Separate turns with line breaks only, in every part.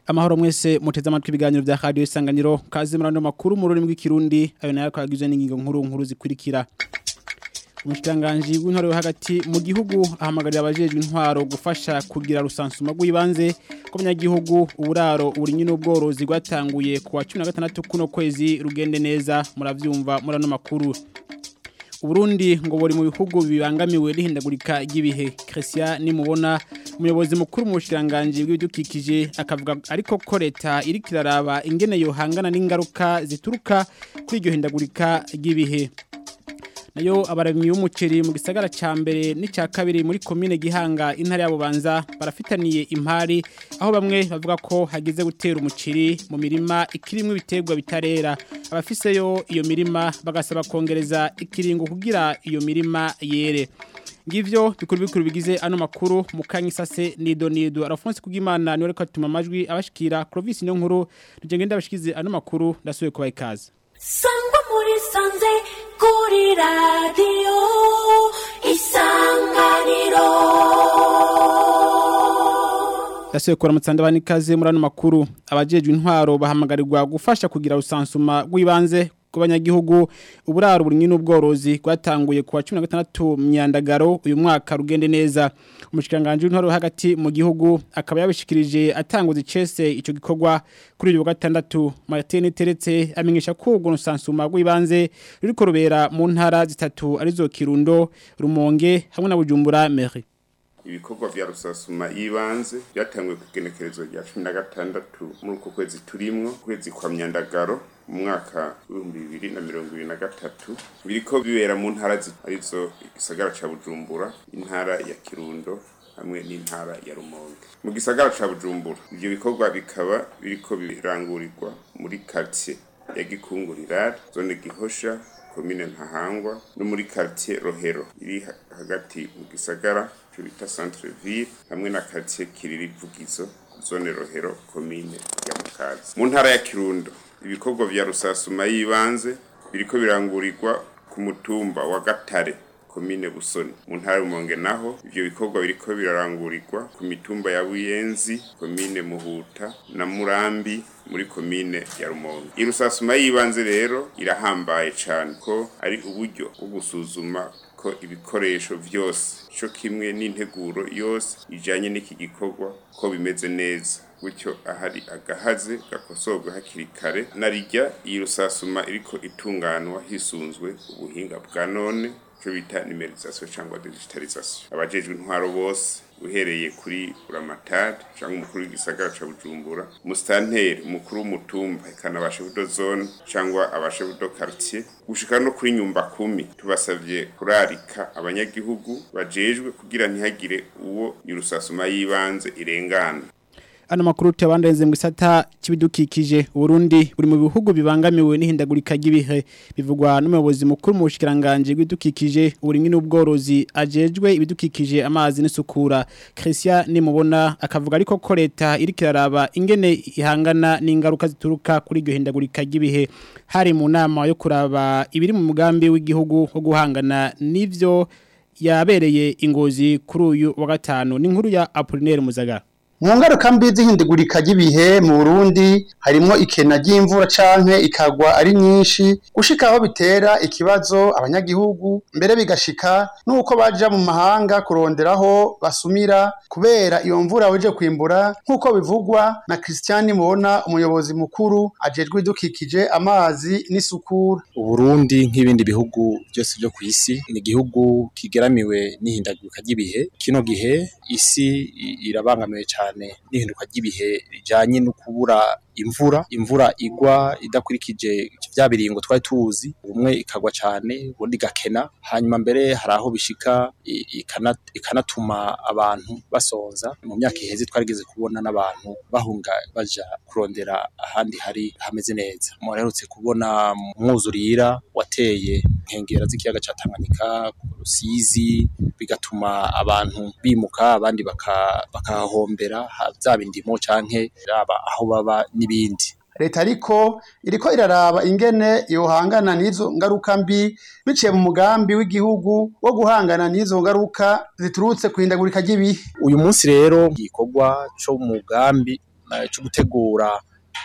amahoro mwese muteze amatwi ibiganiro vya radio isanganiro kaze murano makuru mu rurimi rw'ikirundi ayo nayo kwagizwe n'ingingo nkuru nkuru zikurikira umushikiranganji w'intwaro yo hagati mu gihugu ahamagarira abajejwe intwaro gufasha kugira rusansuma rw'ibanze ko abanyagihugu uburaro uburinyi n'ubworozi rwatanguye ku wa 16 kuno kwezi rugende neza muravyumva murano makuru Uburundi ngo buri mu bihugu bibangamiwe n'ihindagurika ry'ibihe Christian nimubona umuyobozi mukuru mu bushiranganje bw'ibidukikije akavuga ariko ko leta iri kiraraba ingene yohangana n'ingaruka zituruka kuri iryo hindagurika ry'ibihe nayo abarimyi b'umuceri mu gisagara ca mbere n'icya kabiri muri komine Gihanga intara ya Bubanza barafitaniye impari aho bamwe bavuga ko hagize gutera umuceri mu mirima ikirimwe ibiterwa bitarera abafiseyo iyo mirima bagasaba kongereza ikiringo kugira iyo mirima yere ngivyo bikuru bikuru bigize ano makuru mukanyisase nido nido Alphonse Kugimana niwe reka tuma amajwi abashikira Clovis niyo nkuru rugende abashikize ano makuru ndasuye kubaha ikaze
sangwa muri sanze kuri radiyo isanganiro
Yasuye kora mutsanda ikaze muri ano makuru abajejwe intwaro bahamagarirwa gufasha kugira rusansuma rw'ibanze ku banyagihugu uburaro burinyi n'ubworozi rwatanguye ku wa 16 myandagaro uyu mwaka rugende neza umushikanganje w'intwaro hagati mu gihugu akaba yabishikirije atanguza icese ico gikorwa kuri uyu wa gatandatu Martin Teretse amenyesha ko ubwo rusansuma rw'ibanze ruriko rubera mu ntara zitatu arizo Kirundo Rumonge hamwe na Bujumbura Mairie
ibikorwa vya rusasuma y'ibanze byatanguye ku igenekerezo rya cumi na gatandatu muri uko kwezi turimwo kwezi kwa myandagaro mu mwaka w'ibihumbi bibiri na mirongo ibiri na gatatu biriko bibera mu ntara arizo igisagara ca bujumbura intara ya kirundo hamwe n'intara ya rumonge mu gisagara ca bujumbura ivyo bikorwa bikaba biriko birangurirwa muri quartier ya gikungurira zone gihosha komine ntahangwa no muri quartier rohero iri hagati mu gisagara cyo bita centre ville hamwe na quartier kiriri vugizo zone rohero komine ya mukazi mu ntara ya kirundo ibikorwa vya rusasuma y'ibanze biriko birangurirwa ku mutumba wa gatare komine busoni mu ntara y'umonge naho ivyo bikorwa biriko birarangurirwa ku mitumba ya buyenzi komine muhuta na murambi muri komine ya rumonge irusasuma y'ibanze rero irahambaye cane ko ari uburyo bwo gusuzuma ko ibikoresho vyose co kimwe n'integuro yose ijanye n'iki gikorwa ko bimeze neza gutyo ahari agahaze gakosorwa hakiri kare narirya iyi rusasuma iriko itunganwa hisunzwe ubuhinga bwa none cyo bita numerisation cyangwa digitalisation abajejwe intwaro bose uhereye kuri buramatari cyangwa umukuru w'igisagara ca bujumbura musitanteri umukuru w'umutumba ikana abashefudo zone cyangwa abashefudo quartier gushika no kuri nyumba kumi tubasavye kurarika abanyagihugu bajejwe kugira ntihagire uwo irusasuma y'ibanze irengana
Ano makuru tuyabandaze mu gisata kibidukikije Burundi buri mu bihugu bibangamiwe n'ihindagurika ry'ibihe bivugwa n'umuyobozi mukuru mu bushikiranganje bw'idukikije uburimwe n'ubworozi ajejwe ibidukikije amazi n'isukura Christian nimubona akavuga ariko ko leta iri kiraraba ingene ihangana n'ingaruka zituruka kuri iryo hindagurika ry'ibihe hari mu nama yo kuraba ibiri mu mugambi w'igihugu wo guhangana n'ivyo yabereye ingozi kuri uyu wa gatanu n'inkuru ya Apollinaire Muzagara
mu ngaruka mbi z'ihindagurika ry'ibihe mu Burundi harimo ikena ry'imvura canke ikagwa ari nyinshi gushika aho bitera ikibazo abanyagihugu mbere bigashika nuko baja mu mahanga kuronderaho basumira kubera iyo mvura weje kwimbura nkuko bivugwa na Christian Mubona umuyobozi mukuru ajejwe idukikije amazi n'isukura
Uburundi nk'ibindi bihugu byose byo ku isi ni igihugu kigeramiwe n'ihindagurika ry'ibihe kino gihe isi irabangamiwe cyane cyane n'ihinduka ry'ibihe rijanye no kubura imvura imvura igwa idakurikije vya biringo twari tuzi umwe ikagwa cyane ubundi gakena hanyuma mbere hari aho bishika ikanatuma abantu basonza mu myaka iheze twarigeze kubona n'abantu bahunga baja kurondera ahandi hari hameze neza muraherutse kubona umwuzurira wateye nkengera z'ikiyaga ca Tanganyika Rusizi bigatuma abantu bimuka abandi bakahahombera zaba indimo canke raba aho baba n'ibindi
leta ariko iriko iraraba ingene yohangana n'izo ngaruka mbi biciye mu mugambi w'igihugu wo guhangana n'izo ngaruka ziturutse ku hindagurika ry'ibihe
uyu munsi rero igikorwa co mu mugambi eh, cyo gutegura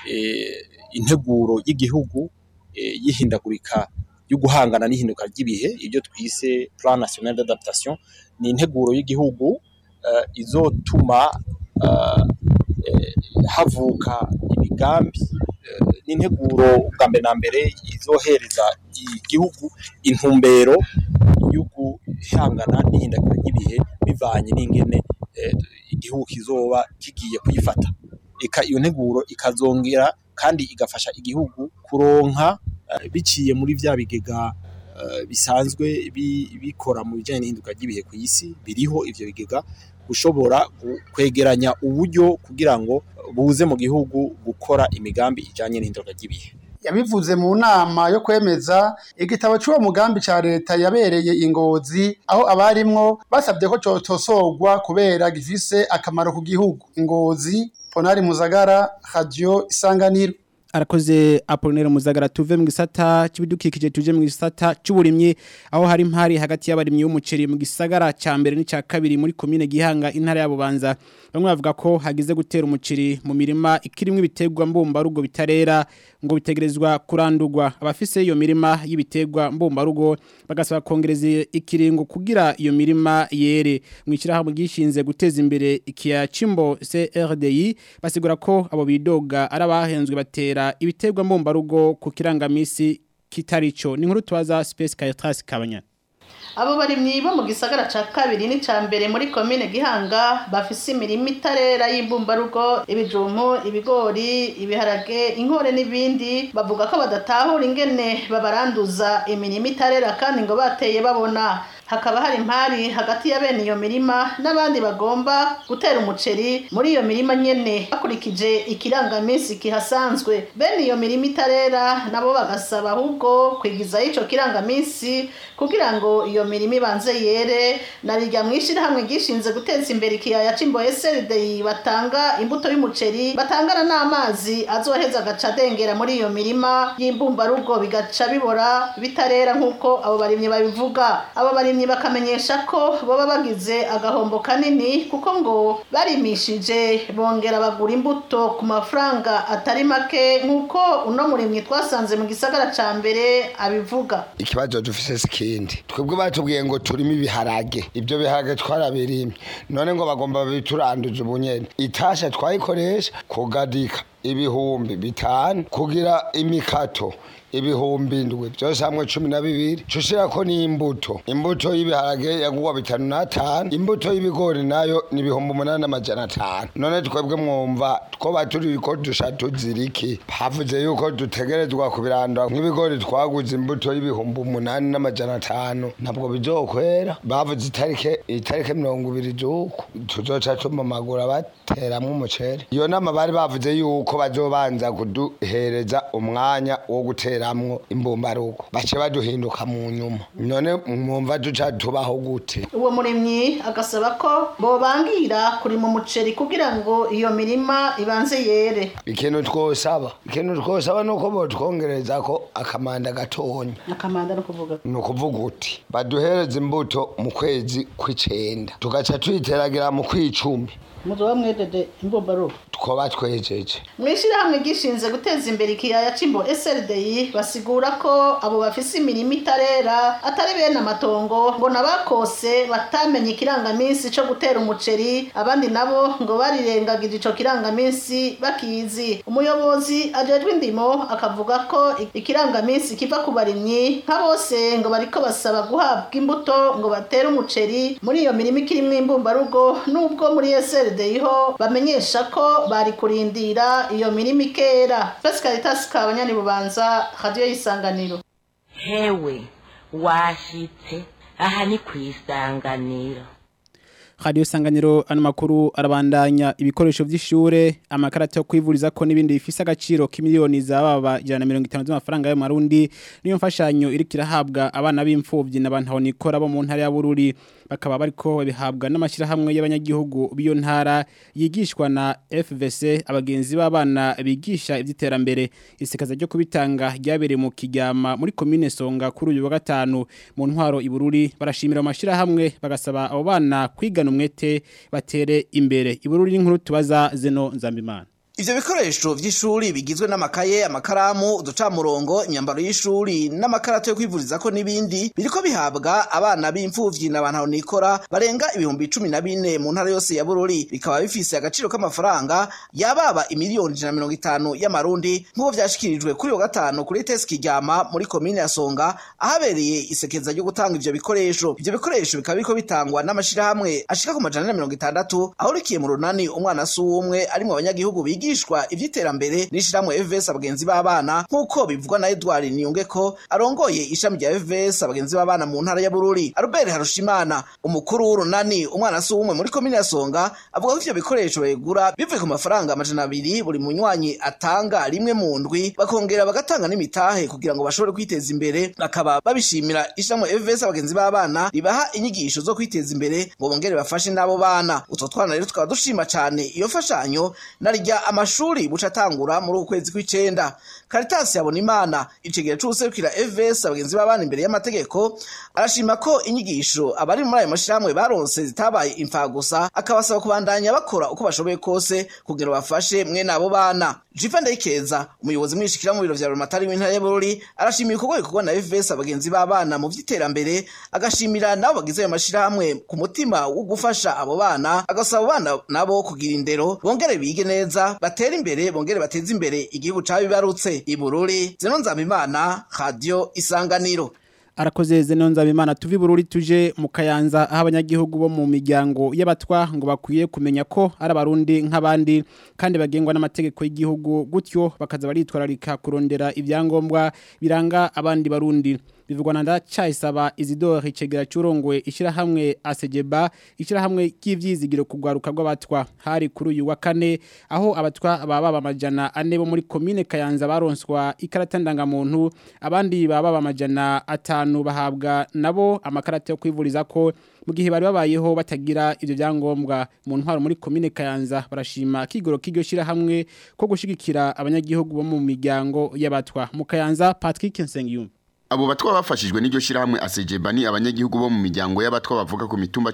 eh, integuro y'igihugu eh, y'ihindagurika yo guhangana n'ihinduka ry'ibihe ibyo twise plan national d'adaptation ni integuro y'igihugu eh, izotuma eh, eh, havuka imigambi eh, n'integuro bwa mbere na mbere izohereza igihugu intumbero yo guhangana n'ihindagurika ry'ibihe bivanye n'ingene eh, igihugu kizoba kigiye kuyifata eka iyo nteguro ikazongera kandi igafasha igihugu kuronka eh, biciye muri vya bigega eh, bisanzwe bi- bikora mu bijanye n'ihinduka ry'ibihe ku isi biriho ivyo bigega gushobora gu- kwegeranya uburyo kugira ngo buze mu gihugu gukora imigambi ijanye n'ihinduka ry'ibihe
yabivuze mu nama yo kwemeza igitabo cy'uwo mugambi ca leta yabereye ingozi aho abarimwo basabye ko cotosorwa kubera gifise akamaro ku gihugu ingozi ponari muzagara radio isanganiro
arakoze Apollinaire Muzagara tuve mu gisata cy'ibidukikije tuje mu gisata cy'uburimyi aho hari impari hagati y'abarimyi b'umuceri mu gisagara ca mbere n'icya kabiri muri commune Gihanga intara ya Bubanza bamwe bavuga ko hagize gutera umuceri mu mirima ikirimwe ibiterwa mbumba rugo bitarera ngo bitegerezwa kurandurwa abafise iyo mirima y'ibiterwa mbumba rugo bagasaba kongereza ikiringo kugira iyo mirima yere mu ishyirahamwe gishinze guteza imbere ikiya cimbo CRDI basigura ko abo bidoga ari abahenzwe batera ibiterwa mbumba rugo ku kirangamisi kitarico ni nkuru tubaza Space Caritas Kabanya
abo barimyi bo mu gisagara ca kabiri n'ica mbere muri komine gihanga bafise imirima itarera y'imbumbarugo ibijumpu ibigori ibiharage inkore n'ibindi bavuga ko badatahura ingene babaranduza imirima itarera kandi ngo bateye babona hakaba hari impari hagati ya bene iyo mirima n'abandi bagomba gutera umuceri muri iyo mirima nyene bakurikije ikirangamisi kihasanzwe bene iyo mirima itarera nabo bagasaba ahubwo kwigizayo ico kirangamisi kugira ngo iyo mirima ibanze yere na rirya mwishirahamwe gishinze guteza imbere ikiyaya c'imbo SLDI batanga imbuto y'umuceri batangana n'amazi azoheza agaca adengera muri iyo mirima y'imbumbarugo bigaca bibora bitarera nk'uko abo barimyi babivuga abo barimyi bakamenyesha ko baba bagize agahombo kanini kuko ngo barimishije bongera bagura imbuto ku mafaranga atari make nk'uko uno murimyi twasanze mu gisagara ca mbere abivuga
ikibazo dufise sikindi twebwe batubwiye ngo turimo ibiharage ibyo biharage twarabirimye none ngo bagomba bituranduje ubunyene itasha twayikoresha kugadika ibihumbi bitanu kugira imikato ibihumbi indwi byose hamwe cumi na bibiri cushirako n'imbuto imbuto y'ibiharage yagurwa bitanu n'atanu imbuto y'ibigori nayo ni ibihumbi umunani n'amajana atanu none twebwe mwumva twoba turi ko dusha tuziriki havuze yuko dutegerezwa kubirandura nk'ibigori twaguze imbuto y'ibihumbi umunani n'amajana atanu ntabwo bizokwera bavuze itarike itarike mirongo ibiri z'uku tuzoca tumamagura bateramwo umuceri iyo nama bari bavuze yuko bazobanza kuduhereza umwanya wo gutera kugiramwo imbumbarugo bace baduhinduka mu nyuma none mwumva duca tubaho gute
uwo murimyi agasaba ko bobangira kurima umuceri kugira ngo iyo mirima ibanze yere
ikintu twosaba ikintu twosaba nuko botwongereza ko akamanda gatonya
akamanda no kuvuga
ni ukuvuga uti baduhereze imbuto mu kwezi kw'icenda tugaca tuyiteragira mu kw'icumi
muzoba mwedede imbumbarugo
twoba twejeje
mwishirahamwe gishinze guteza imbere ikiyaya c'imbo SLDI basigura ko abo bafise imirima itarera atari bene amatongo ngo nabakose batamenye ikirangamisi co gutera umuceri abandi nabo ngo barirengagije ico kirangamisi bakizi umuyobozi ajejwe indimo akavuga ko ikirangamisi kiva ku barimyi nka bose ngo bariko basaba guhabwa imbuto ngo batere umuceri muri iyo mirima ikirimwo imbumbarugo nubwo muri SLDI ho bamenyesha ko bari kurindira iyo mirima ikera Fesi Caritas kabanyani bubanza radio y'isanganiro
hewe washitse aha ni kwisanganiro
Radio Sanganiro ano makuru arabandanya ibikoresho vy'ishure amakarata yo kwivuriza ko nibindi bifise agaciro k'imiliyoni zababa 150 z'amafaranga yo marundi niyo mfashanyo irikira habwa abana b'imfuvyi n'abantu nikora bo mu ntara ya Bururi bakaba bariko babihabwa n'amashira hamwe y'abanyagihugu biyo ntara yigishwa na FVC abagenzi b'abana bigisha ivy'iterambere isekaza ryo kubitanga ryabereye mu kijyama muri commune Songa kuri uyu wa gatanu mu ntwaro ibururi barashimira amashira hamwe bagasaba abo bana kwigana umwete batere imbere ibururi n'inkuru tubaza zeno nzambimana
ivyo bikoresho vy'ishuri bigizwe n'amakaye amakaramu uducamurongo imyambaro y'ishuri n'amakarato yo kwivurizako n'ibindi biriko bihabwa abana b'imfuvyi n'abantu nikora barenga ibihumbi cumi na bine mu ntara yose ya bururi bikaba bifise agaciro k'amafaranga yababa imiliyoni ijana na mirongo itanu y'amarundi nk'uko vyashikirijwe kuri uwo gatanu kuri tesi kiryama muri komine ya songa ahabereye isekeza ryo gutanga ivyo bikoresho ivyo bikoresho bikaba biriko bitangwa n'amashirahamwe ashika ku majana na mirongo itandatu ahurikiye mu runani umwana si uwumwe ari mu banyagihugu bigishwa ivy'iterambere n'ishirahamwe FVS abagenzi b'abana nk'uko bivugwa na Edward Niyongeko arongoye ishami rya FVS abagenzi b'abana mu ntara ya Bururi Albert Harushimana umukuru w'urunani umwana si uwumwe muri komine ya Songa avuga ko ivyo bikoresho begura bivuye ku mafaranga amajana abiri buri munywanyi atanga rimwe mu ndwi bakongera bagatanga n'imitahe kugira ngo bashobore kwiteza imbere bakaba babishimira ishirahamwe FVS abagenzi b'abana ribaha inyigisho zo kwiteza imbere ngo bongere bafashe n'abo bana utwo twana rero tukaba dushima cane iyo fashanyo narya amashuri buca atangura muri uku kwezi kw'icenda Caritas yabona imana icegera c'ubuserukira FVS abagenzi b'abana imbere y'amategeko arashima ko inyigisho abari muri ayo mashirahamwe baronse zitabaye imfagusa akabasaba kubandanya bakora uko bashoboye kose kugira bafashe mwene abo bana Jiva Ndayikeza umuyobozi mwishikira mu biro vya Romatari w'intara y'Bururi arashimira ibikorwa bikorwa na FVS abagenzi b'abana mu vy'iterambere agashimira nabo bagize ayo mashirahamwe ku mutima wo gufasha abo bana agasaba abana nabo kugira indero bongere bige neza batere imbere bongere bateze imbere igihugu cabibarutse ibururi zeno nzamimana radio isanganiro
arakoze zeno nzabimana tuvi bururi tuje mu kayanza aho abanyagihugu bo mu miryango y'abatwa ngo bakwiye kumenya ko ari abarundi nk'abandi kandi bagengwa n'amategeko y'igihugu gutyo bakaza baritwararika kurondera ibyangombwa biranga abandi barundi bivugwa na ndacayisaba Isidore Icegera curongoye ishirahamwe Asejeba ishirahamwe ry'ivyizigiro kugwaruka rw'abatwa hari kuri uyu wa kane aho abatwa baba bamajana ane bo muri commune Kayanza baronswa ikarata ndangamuntu abandi baba bamajana atanu bahabwa nabo amakarata yo kwivuriza ko mu gihe bari babayeho batagira ivyo byangombwa mu ntwaro muri commune Kayanza barashima kigoro kiryo shirahamwe ko gushigikira abanyagihugu bo mu miryango y'abatwa mu Kayanza Patrick Nsengiyumva
Abo batwa bafashijwe n'iryo shirahamwe ACJB ni abanyagihugu bo mu miryango y'abatwa bavuga ku mitumba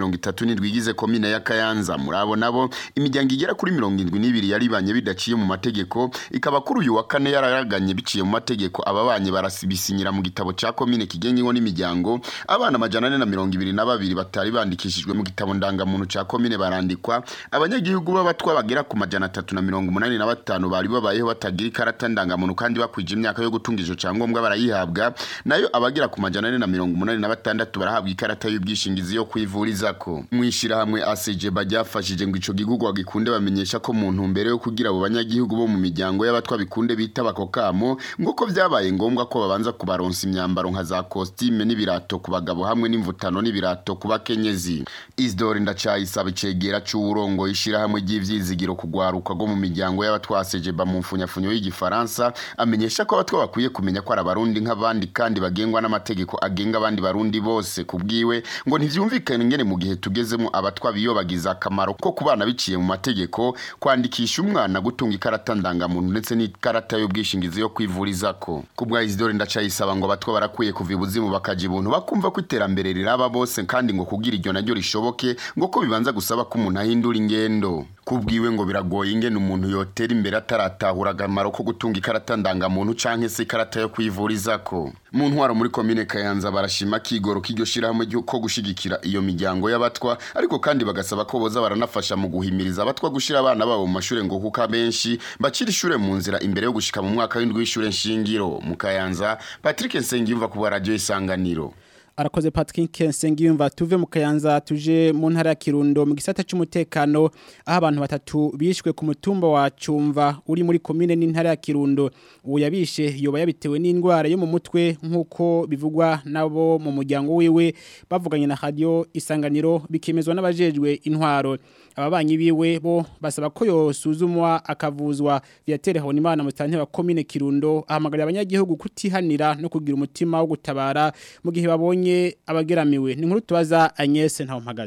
10 igize komine ya Kayanza muri abo nabo imiryango igera kuri 72 yaribanye bidaciye mu mategeko ikaba kuri uyu wa kane yararaganye biciye mu mategeko ababanye barasibisinyira mu gitabo ca komine kigenyeho n'imiryango abana majana ane na mirongo ibiri na babiri batari bandikishijwe mu gitabo ndangamuntu ca komine barandikwa abanyagihugu b'abatwa bagera ku majana atatu na mirongo umunani na batanu bari babayeho batagira ikarata ndangamuntu kandi bakwije imyaka yo gutunga ico cangombwa barayihabwa nayo abagera ku majana ane na mirongo umunani na batandatu barahabwa ikarata y'ubwishingizi yo kwivurizako mwishirahamwe ACJ bajyafashije ngo ico gihugu gikunde bamenyesha ko mu ntumbero yo kugira abo banyagihugu bo mu miryango y'abatwa bikunde bita bako kamo ngo ko vyabaye ngombwa ko babanza kubaronsa imyambaro nka za costume n'ibirato ku bagabo hamwe n'imvutano n'ibirato ku bakenyezi Isidore ndacayisaba icegera c'uwurongo ishirahamwe ry'ivyizigiro kugwaruka go mu miryango y'abatwa ACJ mu mfunyafunyo y'igifaransa amenyesha ko abatwa bakwiye kumenya ko ari abarundi nk'abandi kandi bagengwa n'amategeko agenga abandi barundi bose kubwiwe ngo ntivyumvikane ngene mu gihe tugezemo abatwa biyobagiza akamaro ko kubana biciye mu mategeko kwandikisha umwana gutunga ikarata ndangamuntu ndetse n'ikarata y'ubwishingizi yo kwivurizako kubwa Isidore ndacayisaba ngo abatwa barakwiye kuva ibuzimu bakaja ibuntu bakumva ko iterambere riraba bose kandi ngo kugira iryo naryo rishoboke ngo ko bibanza gusaba ko umuntu ahindura ingendo kubwiwe ngo biragoye ingene umuntu yotera imbere ataratahura akamaro ko gutunga ikarata ndangamuntu canke se ikarata yo kwivurizako mu ntwaro muri komine Kayanza barashima kigoro kiryo shirahamwe ko gushigikira iyo miryango y'abatwa ariko kandi bagasaba ko boza baranafasha mu guhimiriza abatwa gushira abana babo mu mashure ngo kuka benshi bacira ishure mu nzira imbere yo gushika mu mwaka w'indwi w'ishure nshingiro mu Kayanza Patrick Nsengiyumva ku radio isanganiro
arakoze Patrick Nsengiyumva tuve mu Kayanza tuje mu ntara ya Kirundo mu gisata cy'umutekano aho abantu batatu bishwe ku mutumba wa Cumva uri muri commune n'intara ya Kirundo uwo yabishe yoba yabitewe n'indwara yo mu mutwe nkuko bivugwa nabo mu muryango wiwe bavuganye na radio isanganiro bikemezwa n'abajejwe intwaro ababanyi biwe bo basaba ko yosuzumwa akavuzwa viatere Habonimana mutante wa commune Kirundo ahamagarira abanyagihugu kutihanira no kugira umutima wo gutabara mu gihe babonye abageramiwe ni nkuru tubaza Agnes ntawo mpagaze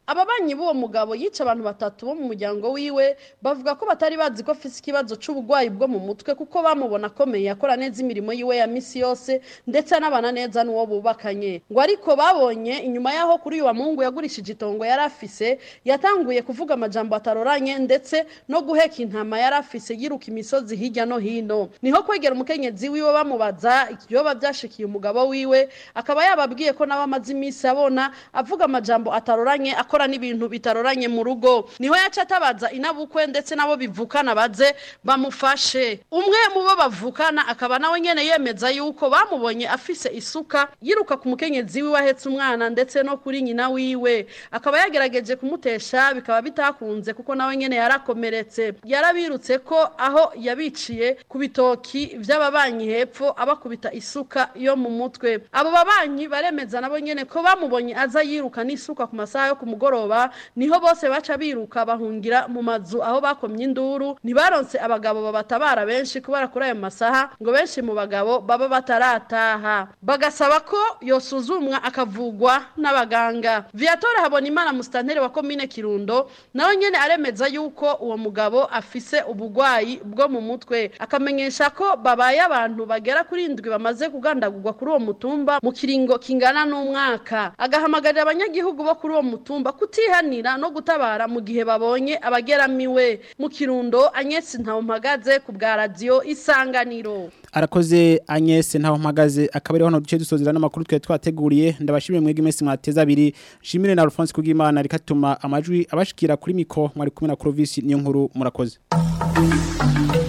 ababanyi b'uwo mugabo yica abantu batatu bo mu muryango wiwe bavuga ko batari bazi ko afise ikibazo c'uburwayi bwo mu mutwe kuko bamubona akomeye akora neza imirimo yiwe ya misi yose ndetse anabana neza n'uwo bubakanye ngo ariko babonye inyuma yaho kuri uyu wa mungu yagurishije itongo yari afise yatanguye kuvuga amajambo ataroranye ndetse no guheka intama yari afise yiruka imisozi hirya no hino niho kwegera umukenyezi wiwe bamubaza ikiyoba byashikiye umugabo wiwe akaba yababwiye ko nawe amaze iminsi abona avuga amajambo ataroranye akora n'ibintu bitaroranye mu rugo niho yaca atabaza inabukwe ndetse nabo bivukana baze bamufashe umwe mu bo bavukana akaba nawe nyene yemeza yuko bamubonye afise isuka yiruka ku mukenyezi wiwe ahetse umwana ndetse no kuri nyina wiwe akaba yagerageje kumutesha bikaba bitakunze kuko nawe nyene yarakomeretse yarabirutse ko aho yabiciye ku bitoki vy'ababanyi hepfo abakubita isuka yo mu mutwe abo babanyi baremeza nabo nyene ko bamubonye aza yiruka n'isuka ku masaha yo ku mugoroba niho bose baca biruka bahungira mu mazu aho bakomye induru ntibaronse abagabo babatabara benshi kubera kuri ayo masaha ngo benshi mu bagabo baba batarataha bagasaba ko yosuzumwa akavugwa n'abaganga viatora habona imana musitanteri wa komine kirundo nawe nyene aremeza yuko uwo mugabo afise ubugwayi bwo mu mutwe akamenyesha ko babaye abantu bagera kuri indwi bamaze kugandagurwa kuri uwo mutumba mu kiringo kingana n'umwaka agahamagarira abanyagihugu bo kuri uwo mutumba kutihanira no gutabara mu gihe babonye abageramiwe mu kirundo anyesi ntawumpagaze ku bwa radiyo isanganiro
arakoze Agnes ntaho mpagaze akaba ariho hano duce dusozera n'amakuru twe twateguriye ndabashimire mwege mwese mwateza abiri shimire na Alphonse kugimana rikatuma amajwi abashikira kuri miko mwari kumwe na Clovis niyo nkuru murakoze